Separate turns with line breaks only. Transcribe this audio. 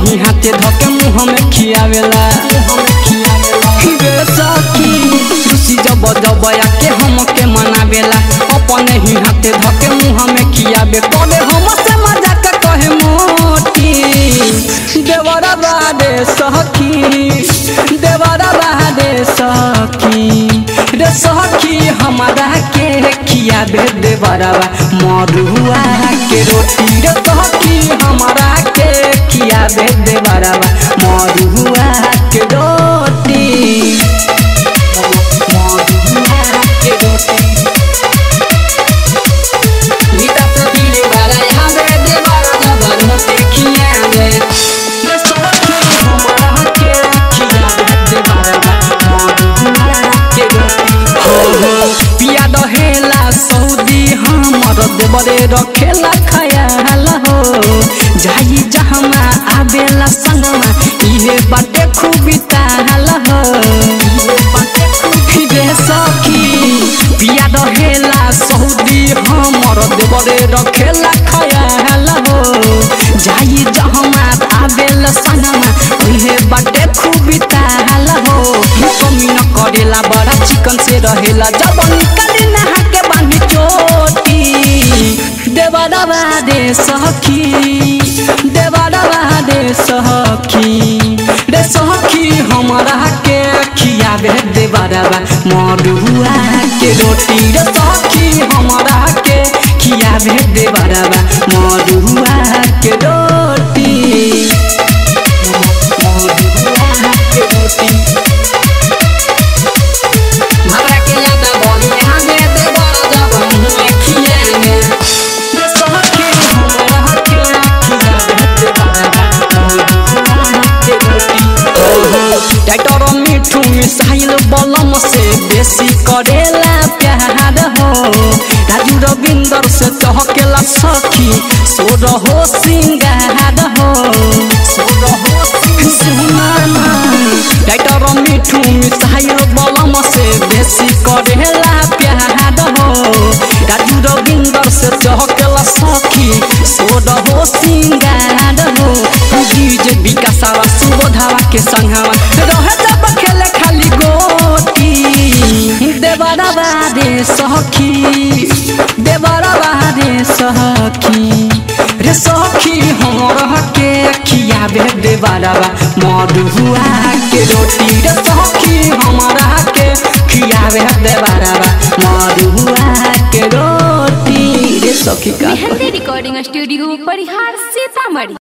ही हाथे धके मुँह में खियावेला रे सखी खुशी जब जब आके हमके मनावेला अपने ही हाथे धके मुँह में खियावे करे हमसे मजाक कहे मोटी देवरा बादे सखी देवरा बादे सखी रे सखी हमारा के खियावे देवरवा मरुआ के रोटी रे सखी हमारा के खियावे देवरवा मरुआ के रोटी मरुआ के रोटी मीठा से पीले वाला यहाँ दे देवरा जबर होते खियावे रे सखी हमारा के खियावे देवरवा मरुआ के रोटी हो हो पिया दहेला सऊदी हमर देवरे रखेला खयाल हो जाई जहमा आवेला संगमा इहे बाटे खूबी ताल हो इहे बाटे खूबी रे सखी पिया दहेला सऊदी हमर देवरे रखेला खयाल हो जाई जहमा आवेला संगमा इहे बाटे खूबी ताल हो कमी न करेला बड़ा चिकन से रहेला जब निकली नहा के बांधी चोटी देवरवा दे सखी देवरवा दे सखी रे सखी हमरा के खियावे देवरवा मरुआ के रोटी रे सखी हमरा के खियावे देवरवा मरुआ के रोटी मरुआ के रोटी हमरा के याद बोली हमें दे बड़ा जब मुँह खियाने रे सखी हमरा के खियावे दे बड़ा के रोटी टाइटर मिठू मिसाइल बलम से बेसी करेला प्यार हो राजू रविंदर से चहकेला सखी सोर हो सिंगार हो सोर हो सुनाना टाइटर मिठू मिसाइल बलम से बेसी करेला प्यार हो राजू रविंदर से चहकेला सखी सोर हो सिंगार हो डीजे विकासावा सुबोधावा के संगवा रहे जब खेले खाली गोटी देवरवा रे सखी देवरवा रे सखी रे सखी हमरा के खियावे देवरवा मरुआ के रोटी रे सखी हमरा के खियावे देवरवा मरुआ के रोटी रे सखी का
मेहंदी रिकॉर्डिंग स्टूडियो परिहार सीतामढ़ी